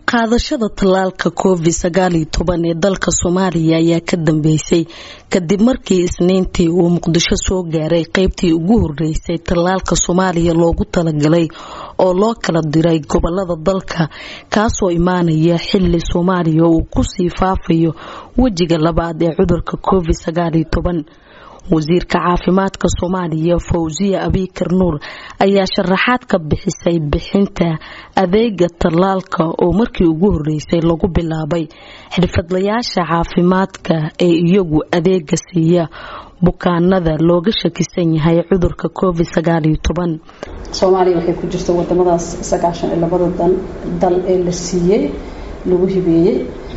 qaadashada tallaalka covid sagaal iyo toban ee dalka soomaaliya ayaa ka dambeysay kadib markii isniintii uu muqdisho soo gaaray qeybtii ugu horeysay tallaalka soomaaliya loogu talagalay oo loo kala diray gobolada dalka kaasoo imaanaya xili soomaaliya uu kusii faafayo wejiga labaad ee cudurka covid sagaal iyo toban wasiirka caafimaadka soomaaliya fawsiya abikar nuur ayaa sharaxaad ka bixisay bixinta adeega tallaalka oo markii ugu horeysay lagu bilaabay xirfadlayaasha caafimaadka ee iyagu adeega siiya bukaanada looga shakisan yahay cudurka covid sagaal iyo toban soomaaliya waxay ku jirta wadamadaas sagaashan iyo labada dal ee la siiyey lagu hibeeyey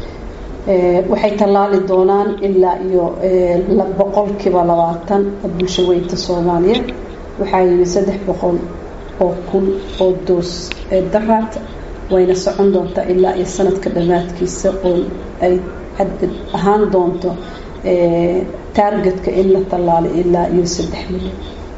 waxay tallaali doonaan ilaa iyo boqolkiiba labaatan bulsho weynta soomaaliya waxaa yimi saddex boqol oo kun oo doos ee daraad wayna socon doontaa ilaa iyo sanadka dhammaadkiisa oo ay cadad ahaan doonto taargetka in la tallaalo ilaa iyo saddex milyan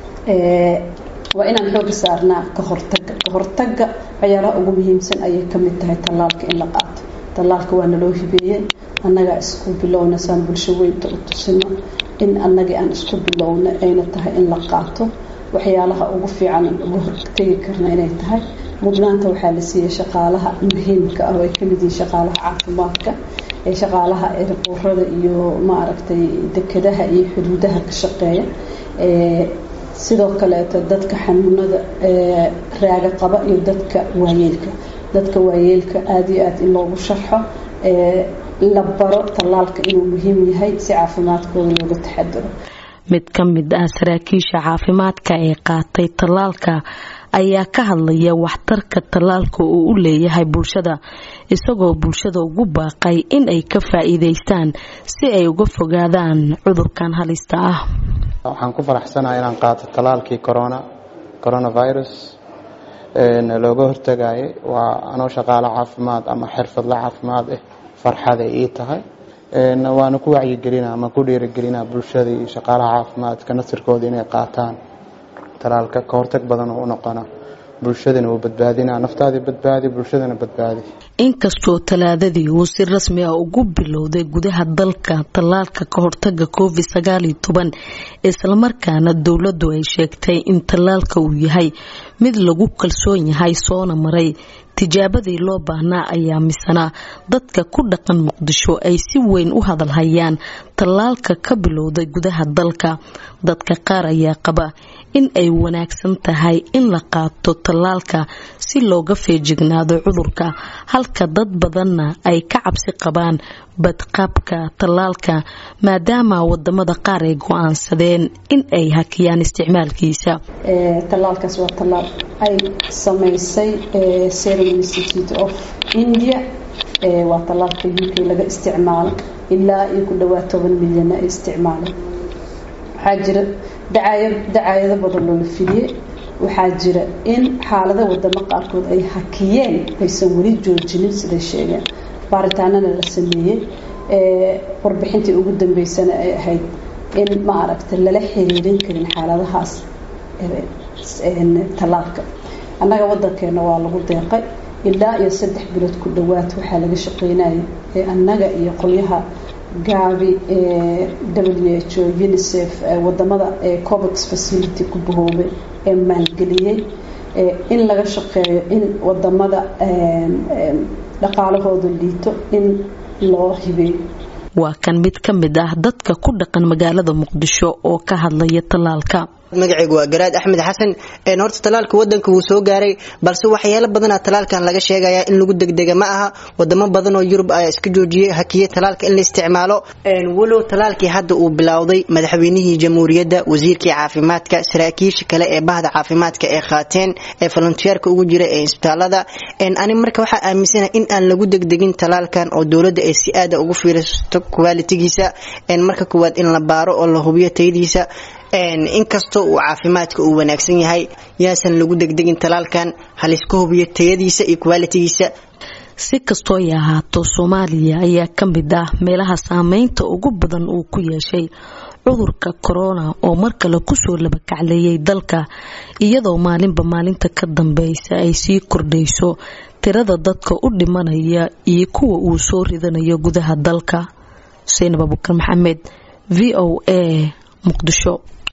waa inaan xooga saarnaa ka hortaga ka hortaga waxyaalaha ugu muhiimsan ayay ka mid tahay tallaalka in la qaato tallaalka waa naloo hibeeyey annagaa isku bilowna saan bulsho weynta u tusino in annagii aan isku bilowna ayna tahay in la qaato waxyaalaha ugu fiican uga hortegi karna inay tahay mudnaanta waxaa la siiyey shaqaalaha muhiimka ah oo ay kamid yihiin shaqaalaha caafimaadka ee shaqaalaha erbuurada iyo maaragtay dekadaha iyo xuduudaha ka shaqeeya sidoo kaleeto dadka xanuunada raaga qaba iyo dadka waayeelka dadka waayeelka aada iyo aada in loogu sharxo la baro tallaalka inuu muhiim yahay si caafimaadkooda looga taxadiro mid ka mid ah saraakiisha caafimaadka ee qaatay tallaalka ayaa ka hadlaya waxtarka tallaalka uu u leeyahay bulshada isagoo bulshada ugu baaqay in ay ka faa-iideystaan si ay uga fogaadaan cudurkan halista ah waxaan ku faraxsanahay inaan qaato tallaalkii corona coronavirus looga hortagayay waa anoo shaqaalo caafimaad ama xirfadla caafimaad ah farxaday ii tahay waana ku wacyigelina ama ku dhiirigelina bulshada iyo shaqaalaha caafimaadka nasirkooda inay qaataan talaalka ka hortag badan oo u noqona bulshadana uu badbaadina naftaadii badbaadi bulshadana badbaadi inkastoo talaadadii uu si rasmi ah ugu bilowday gudaha dalka tallaalka ka hortaga covid sagaal iyo toban islamarkaana dowladdu ay sheegtay in tallaalka uu yahay mid lagu kalsoon yahay soona maray tijaabadii loo baahnaa ayaa misanaa dadka ku dhaqan muqdisho ay si weyn u hadalhayaan tallaalka ka bilowday gudaha dalka dadka qaar ayaa qaba in ay wanaagsan tahay in la qaato tallaalka si looga feejignaado cudurka halka dad badanna ay ka cabsi qabaan badqabka tallaalka maadaama wadamada qaar ay go-aansadeen in ay hakiyaan isticmaalkiisa tallaalkaas waa tallaal ay samaysay serum institute of india waa tallaalka u k laga isticmaalo ilaa iyo ku dhawaad toban milyana ay isticmaaleen waxaa jira dacaayado badan loola fidiyey waxaa jira in xaalada wadamo qaarkood ay hakiyeen aysan weli joojinin siday sheegeen baaritaanana la sameeyey warbixintii ugu dambeysana ay ahayd in ma aragta lala xiriirin karin xaaladahaas tallaalka annaga wadankeena waa lagu deeqay ilaa iyo saddex bilood ku dhowaad waxaa laga shaqeynaya ee annaga iyo qolyaha gaabi w h o unicef wadamada covax facility ku bahoobay ee maalgeliyey in laga shaqeeyo in wadamada dhaqaalahooda liito in loo hibeeyo waa kan mid ka mid ah dadka ku dhaqan magaalada muqdisho oo ka hadlaya tallaalka magaceygu waa garaad axmed xasan horta talaalka wadanka wuu soo gaaray balse waxyaalo badana talaalkan laga sheegaya in lagu degdega ma aha wadamo badan oo yurub ayaa iska joojiyey hakiye talaalka in la isticmaalo walow talaalkii hadda uu bilowday madaxweynihii jamhuuriyadda wasiirkii caafimaadka saraakiisha kale ee bahda caafimaadka ee qaateen ee volontiyeerka ugu jira ee isbitaalada ani marka waxaa aaminsana in aan lagu degdegin talaalkan oo dowladda ay si aada ugu fiiristo qualitigiisa marka koowaad in la baaro oo la hubiyo tayadiisa inkastoo uu caafimaadka uu wanaagsan yahay yaasan lagu degdegin talaalkan haliska hubiyo tayadiisa iyo qualitigiisa si kastoo ay ahaato soomaaliya ayaa ka mid ah meelaha saameynta ugu badan uu ku yeeshay cudurka korona oo mar kale kusoo labakacleeyay dalka iyadoo maalinba maalinta ka dambeysa ay sii kordhayso tirada dadka u dhimanaya iyo kuwa uu soo ridanayo gudaha dalka xuseen abubakar maxamed v o a muqdisho